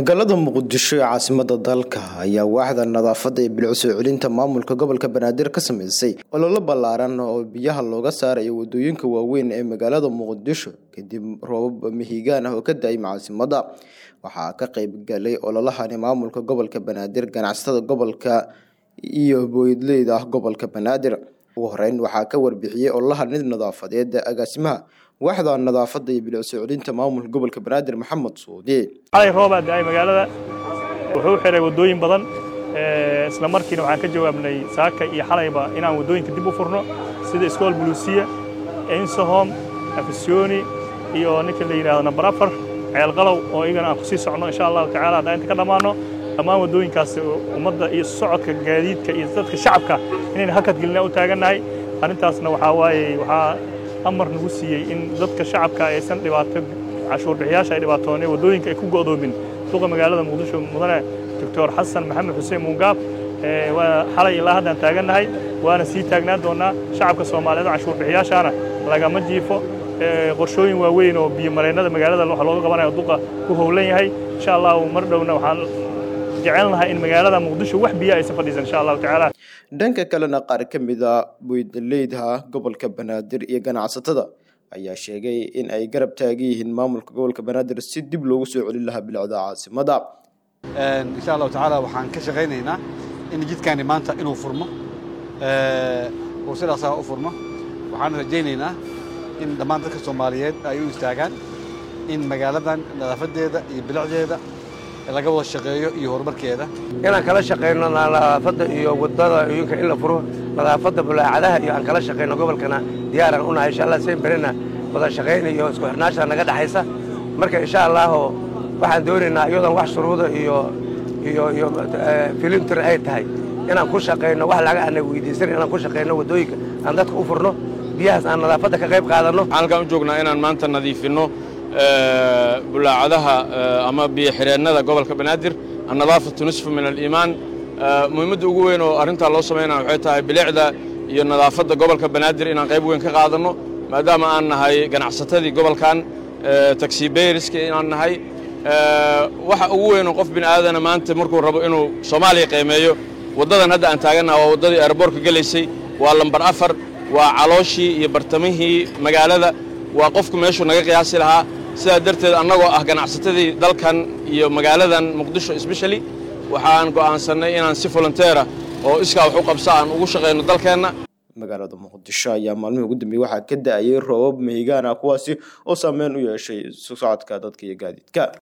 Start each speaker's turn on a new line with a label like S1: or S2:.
S1: magaalada muqdisho ee caasimada dalka ayaa waaxda nadaafadda iyo bilic soo celinta maamulka gobolka banaadir ka sameysay ololo ballaaran oo biyaha looga saarayo wadooyinka waaweyn ee magaalada muqdisho kadib roobab mihigaan ah oo ka da-ay caasimada waxaa ka qeyb galay ololahani maamulka gobolka banaadir ganacsatada gobolka iyo booydleyda ah gobolka banaadir ugu horeyn waxaa ka warbixiyey ololaha nid nadaafadeed agaasimaha waaxda nadaafadda iyo bilic soo celinta maamulka gobolka banaadir maxamed suudi
S2: xalay roobaa da-ay magaalada wuxuu xiray waddooyin badan isla markiina waxaan ka jawaabnay saaka iyo xalayba inaan waddooyinka dib u furno sida iskool buluusiya ensohom afisyooni iyo ninka la yidhahdo namber afar ceelqalow oo iyagana aan kusii socno insha allahu tacala haddaan inta ka dhammaano dhammaan waddooyinkaas ummadda iyo socodka gaadiidka iyo dadka shacabka inayna hakad gelina u taagannahay arrintaasna waxaa waaye waxaa amar nagu siiyey in dadka shacabka aysan dhibaato cashuur bixiyaasha ay dhibaatooneen waddooyinka ay ku go'doomin suuqa magaalada muqdisho mudane doctor xasan maxamed xuseen muungaab waa xalay ilaa haddaan taagannahay waana sii taagnaan doonnaa shacabka soomaaliyeed oo cashuur bixiyaashaana lagama jiifo qorshooyin waaweyn oo biyomareennada magaalada waxa looga qabanayo duqa ku howlan yahay insha allahu mar dhowna waxaan jecelnahay in magaalada muqdisho wax biyo aysan fadhiisan insha allahu tacaala
S1: dhanka kalena qaar ka mid a boydaleyda gobolka banaadir iyo ganacsatada ayaa sheegay in ay garab taagan yihiin maamulka gobolka banaadir si dib loogu soo celin lahaa bilicda caasimada
S3: insha allahu tacaala waxaan ka shaqaynaynaa in jidkaani maanta inuu furmo uu sidaasaa u furmo waxaan rajaynaynaa in dhammaan dadka soomaaliyeed ay u istaagaan in magaaladan nadaafadeeda iyo bilicdeeda laga wada shaqeeyo iyo horumarkeeda
S4: inaan kala shaqayno nadaafadda iyo wadadooyinka in la furo nadaafadda bulaacadaha iyo aan kala shaqayno gobolkana diyaaraan unahay insha allah seen berina wada shaqayn iyo isku xirnaasha naga dhexaysa marka insha allahu waxaan doonaynaa iyadoon wax shuruuda iyo iyo iyo filimtir ay tahay inaan ku shaqayno wax laga ana weydiisan inaan ku shaqayno waddooyinka aan dadka u furno biyahaas aan nadaafadda ka qayb qaadanno
S5: waxaan halkaan u joognaa inaan maanta nadiifinno bulaacadaha ama biyoxireennada gobolka banaadir annadaafatu nisfu min aliimaan muhiimadda ugu weyn oo arrintaa loo samaynaya waxay tahay bilicda iyo nadaafadda gobolka banaadir inaan qayb weyn ka qaadanno maadaama aan nahay ganacsatadii gobolkan taxibeyriska inaan nahay waxa ugu weynoo qof bini aadana maanta markuu rabo inuu soomaaliya qiimeeyo waddadan hadda aan taagannaha waa waddadii aeroboortka gelaysay waa lambar afar waa calooshii iyo bartamihii magaalada waa qofku meeshuu naga qiyaasi lahaa sidaa darteed annagoo ah ganacsatadii dalkan iyo magaaladan muqdisho sbeshali waxaan go'aansannay inaan si volonteera oo iskaa wax u qabsa aan ugu shaqayno dalkeenna
S1: magaalada muqdisho ayaa maalmihii ugu dambeeyey waxaa ka da-ayay roobab mihigaan ah kuwaasi oo saameyn u yeeshay socodka dadka iyo gaadiidka